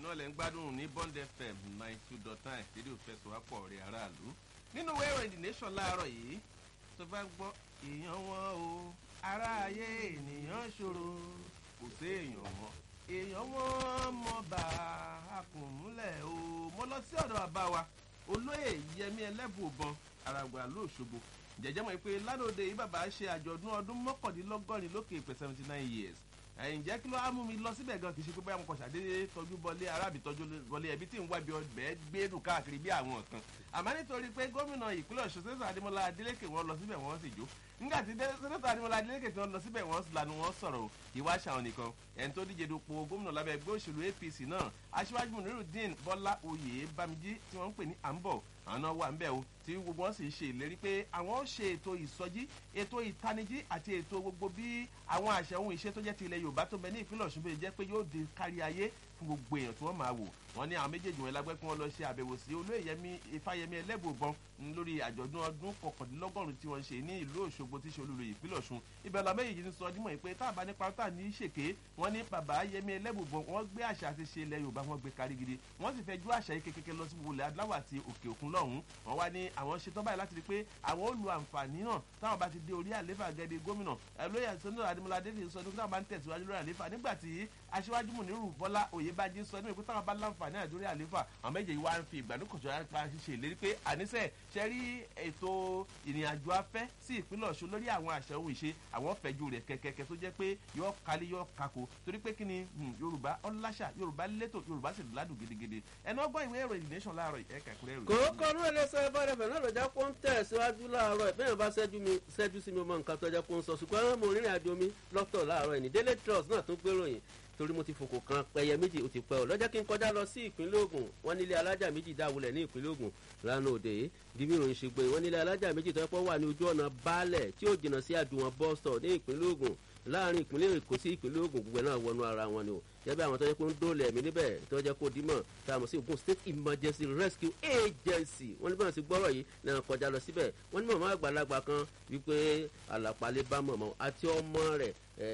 náà lẹ́ ń gbádùn ní bond fm ninety two dot nine rédíò fẹsọ̀wápọ̀ rẹ̀ aráàlú nínú ìwé ìròyìn the nation láàárọ̀ yìí tó bá gbọ́ èèyàn wọn o aráayé ènìyàn ṣòro kò sí èèyàn wọn èèyàn wọn mọ bá a kùn múlẹ̀ o mo lọ sí ọ̀dọ̀ bàbá wa olóyè yẹmi ẹlẹ́bùbọn àràgbà lóṣogbo jẹjẹ mọ̀ pé lánàá yìí bàbá ṣe àjọ̀dún ọdún mọ́kàndínlọ́gọ́rin lókè ìpè seventy nine years ǹjẹ́ kí ló á mú mi lọ síbẹ̀ gan kì í ṣe pé báyà mo kàn ṣàdédé tọ́jú bọlé arábì tọ́jú bọlé ẹbí tí ń wá bí ọbẹ̀ gbẹ́dùn káàkiri bí àwọn kan àmọ́ nítorí pé gómìnà ìpínlẹ̀ ọ̀ṣun sẹ́sọ̀ adémọlá adélékè wọn lọ síbẹ̀ wọ́n sì jó nígbà tí sẹ́sọ̀ adémọlá adélékè tí wọ́n lọ síbẹ̀ wọ́n lanu wọn sọ̀rọ̀ ìwà ṣàwọn nìkan ẹni tó díje dupò gómìnà lábẹ́ ẹgbẹ́ òṣèlú apc náà aṣíwájú munirudeen bọ́lá oyè bámijí tí wọ́n ń pè ní àǹbọ̀ àwọn náà wà ń bẹ̀ o tí gbogbo wọn sì ṣe ìlérí pé àwọn ó ṣe ètò ìsọjí ètò ìtanijí àti ètò gbogbo bí àwọn àṣẹ ohun ìṣe tó jẹ́ ti ilẹ̀ yorùbá tó bẹ ní ìpínlẹ̀ ọ̀ṣun bẹ́ẹ̀ jẹ́ pé yóò di kárí ayé fún gbogbo èèyàn tí wọ́n máa wò wọ́n ní àwọn méjèèjì wọn lágbẹ́ kí wọ́n lọ ṣe àbẹ̀wò sí olóyèyẹmí ifáyẹmí ẹlẹ́bùbọn lórí àjọ̀dún ọdún kọkàndínlọ́gọ́rùn tí wọ́n ṣe ní ìlú òṣogbo tí ṣe olùlò ìpínlẹ̀ ọ̀ṣun ibẹ̀ lọ méjèèjì ń sọ dímọ̀ pé tá a bá nípa tá a ní ṣèké wọ́n ní bàbá yẹmí ẹlẹ́bùbọn wọ́n gbé àṣà àti ṣe ilẹ̀ yorùbá wọn gbé kárí gidi wọ́n sì fẹ́ ju àṣà yìí kékeré lọ sí wọlé adúláwọ̀ àti òkè òkun lọ́hùn wọ́n wá ní àwọn ṣetán báyìí láti rí pé àwọn ó lu àǹfààní náà táwọn bá ti dé orí àléfà gẹ́gẹ́ gómìnà lóyè sọ́nà adémọlá adéfì sọ ní táwọn bá ń tẹ̀síwájú lórí àléfà nígbà tí aṣíwájú mùnírù bọ́lá òyebájí sọ ní ìpín táwọn bá láǹfààní àdórí àléfà àwọn méjèèjì wá ń fi ìgbàdúkọ̀jọ́ apá ṣiṣẹ́ ìlérí pé àníṣe ṣe rí ètò ìrìnàjò afẹ́ sí ìpínlẹ̀ ọ̀ṣun lórí àwọn àṣẹ ohun ìṣe àwọn fẹ̀jú rẹ̀ kẹ̀kẹ́kẹ́ tó jẹ́ pé yọ kálí yọ kako torí pé kí ni yorùbá ọláṣà yorùbá létò yorùbá sì ládùn gidigidi ẹni ọgbọ́n ìwé ìròyìn nation láàárọ̀ ẹ̀ka ìkúrẹ́ ìròyìn. kòókò rú ẹlẹ́sẹ̀ bá rẹ̀ fẹ̀ náà lọ́jà kó ń tẹ̀ síwájú láàárọ̀ ẹ̀ bẹ́ẹ̀ bá ṣẹ́jú sí mi mọ nǹkan tó jẹ́ kó ń sọ ṣùgbọ́n mo rìnrìn àjò mi lọ́tọ̀ láàárọ̀ ẹ̀ ní daily trust náà tún gbéròyìn torí mo ti fòkò kan pẹyẹ méjì ó ti pẹ ọ lọ́jọ́ kí n kọjá lọ sí ìpínlẹ̀ ogun wọn nílé alájà méjì dáwọlẹ̀ ní ìpínlẹ̀ ogun lánàá òde yìí dìbí ìròyìn ṣe gbé wọn nílé alájà méjì tó yẹ pọ̀ wà ní ojú ọ̀nà baálẹ̀ tí ó jìnnà sí àdùnwọ̀n bọ́stọ̀ ní ìpínlẹ̀ ogun láàrin ìpínlẹ̀ èkó sí ìpínlẹ̀ ogun gbogbo náà wọnú ara wọn ni o jẹ́bí àwọn tó yẹ kó ń dóòlẹ̀ ẹ̀mí níbẹ̀ tó yẹ kó dímọ̀ tá a mọ̀ sí ogun state emergency rescue agency wọ́n ní bí wọ́n ti gbọ́rọ̀ yìí náà kọjá lọ síbẹ̀ wọ́n ní mọ̀mọ́ àgbàlagbà kan wípé àlàpàlẹ̀ bá mọ̀mọ́ àti ọmọ rẹ̀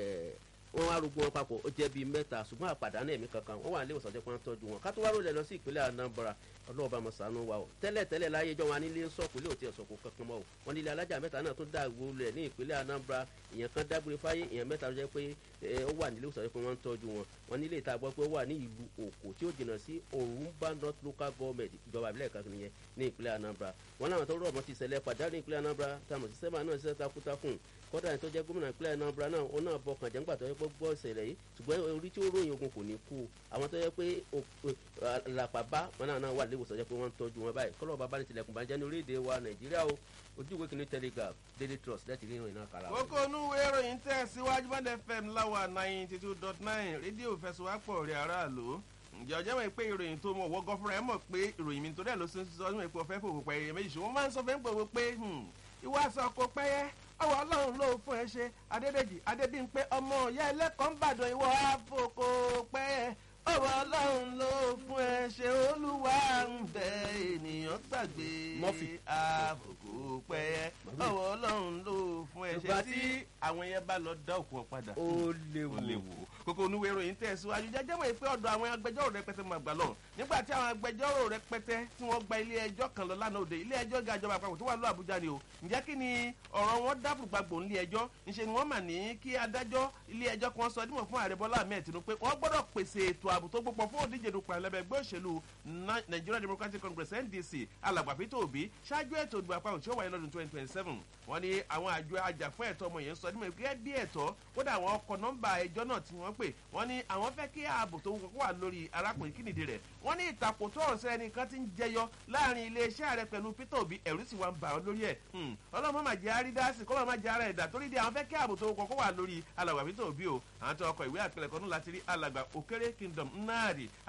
wọn wá rúgbọ́n papọ̀ ó jẹ́ bíi mẹ́ta ṣùgbọ́n àpàdánù ẹ̀mí kankan wọ́n wà ní ìwòsàn jẹ́ pé wọ́n tọ́jú wọn ká tó wá rólẹ̀ lọ sí ìpínlẹ̀ anambra ọlọ́ọ̀bá mọ̀sánú wa o tẹ́lẹ̀ tẹ́lẹ̀ láyé jọ wọn nílé sọ̀kù ilé òtí ẹ̀sọ̀kù kankan mọ́ o wọn nílé alájà mẹ́ta náà tún dá ìwúlẹ̀ ní ìpínlẹ̀ anambra ìyẹn kan dágbére fáyé ìyẹn mẹ́ta ló jẹ́ pé ó wà nílé ìwòsàn jẹ́ pé wọ́n ń tọ́jú wọn wọn nílé ìta gbọ́ pé ó wà ní ìlú òkò tí ó jìnnà sí orumba north local government ìjọba ìbílẹ̀ kan nìyẹn ní ìpínlẹ̀ anambra wọn láwọn tó rọ̀ mọ́ ti ṣẹlẹ̀ pàdánù ní ìpínlẹ̀ anambra táwọn ti sẹ́mà náà ṣiṣẹ́ takuntakun kọ́dà ní tó jẹ́ gómìnà ìpínlẹ̀ anambra náà ó náà bọkàn jẹ́ ńgbà tó yẹ pé gbọ́ ìṣẹ̀lẹ̀ yìí ṣùgbọ́n orí tí ó ròyìn ogun kò ní kú àwọn tó yẹ pé làpàbá wọn náà wà léwòsàn jẹ́ pé wọ́n ń tọ́jú wọn báyìí kọ́lọ́ bàbá ní tilẹ̀kùn bàjẹ́ ní orílẹ̀-èdè wa nàìjíríà o ojú ìwé kìíní telegraph daily trust láti rí ìròyìn náà kàrà. kókó inú ìwé ìròyìn tẹ̀ síwájú bá fm láwa ninety two dot nine rédíò fẹsùwápọ̀ rẹ̀ aráàlú ǹjẹ́ ọjọ́ mọ̀ pé ìròyìn tó mọ̀ wọ́gọ́ fúnra ẹ̀ mọ̀ pé ìròyìn mi torí ẹ̀ ló ṣe sọ ọdún ìpò ọ̀fẹ́ fòwò pẹ̀lú méjì ṣùgbọ́n máa ń sọ fẹ́ ń pòwò pé ìwà aṣọ kò pẹ́yẹ́ ọwọ́ ọlọ́run ló fún ẹ ṣe adédèjì adébíyìnpé ọmọ ìyá ẹlẹ́kọ̀ọ́ ń bàdàn ìwọ àfọkò pẹ́yẹ́ ọwọ́ ọlọ́run ló fún ẹ ṣe olúwa ń bẹ ènìyàn gbàgbé àfọkò pẹ́yẹ́ ọwọ́ ọlọ́run ló fún ẹ ṣe tí àwọn yẹn bá lọ dá òkú ọ padà. ó léwu ó léwu kókó oníwèé ìròyìn tẹ̀síwájú jẹ́jẹ́ mọ̀ pé ọ̀dọ̀ àwọn agbẹjọ́rò rẹpẹtẹ máa gbà lọ nígbà tí àwọn agbẹjọ́rò rẹpẹtẹ tí wọ́n gba ilé ẹjọ́ kan lọ lánàá òde ilé ẹjọ́ ga ìjọba àpapọ̀ tó wà lọ àbújá ni o ǹjẹ́ kí ni ọ̀rọ̀ wọn dábùrù gbàgbọ́ nílé ẹjọ́ ńṣe ni wọ́n mà ní kí adájọ́ ilé ẹjọ́ kan sọ dímọ̀ fún ààrẹ bọ́lá ahmed tinubu pé wọ́n gbọ́dọ̀ pèsè ètò ààbò tó gbópọ̀ fún òdíje dupò ẹlẹ́bẹ̀ ẹgbẹ́ òṣèlú nigeria democratic congress ndc alàgbà peter obi ṣáájú ètò ìdìbò àpapọ̀ tí ó wáyé lọ́dún twenty twenty seven wọ́n ní àwọn àjọ ajàfún ẹ̀tọ́ ọmọ yẹn sọ dímọ̀ gẹ́gẹ́ bí ẹ̀tọ́ kódà àwọn ọkọ̀ nọ́mbà ẹjọ́ náà tí wọ́n pè wọ́n ní àwọn fẹ́ kí ààbò tó kọ́kọ́ wà lórí arákùnrin kínìdí rẹ̀ wọ́n ní ìtàkùn tó ọ̀sẹ̀ ẹnìkan ti ń jẹyọ láàrin iléeṣẹ́ rẹ̀ pẹ̀lú peter obi ẹ̀rú sì wá ń bà ọ́ lórí ẹ̀ ọlọ́mọ máa jẹ́ àrídásí kọ́mọ máa jẹ́ ara ẹ̀dá torí di àwọn fẹ́ kí ààbò tó kọ́kọ́ wà lórí alàgbà peter obi o àwọn tó ọkọ̀ ìwé àpilẹ̀kọ́ náà láti rí alàgbà òkèrè kingdom nnáàdì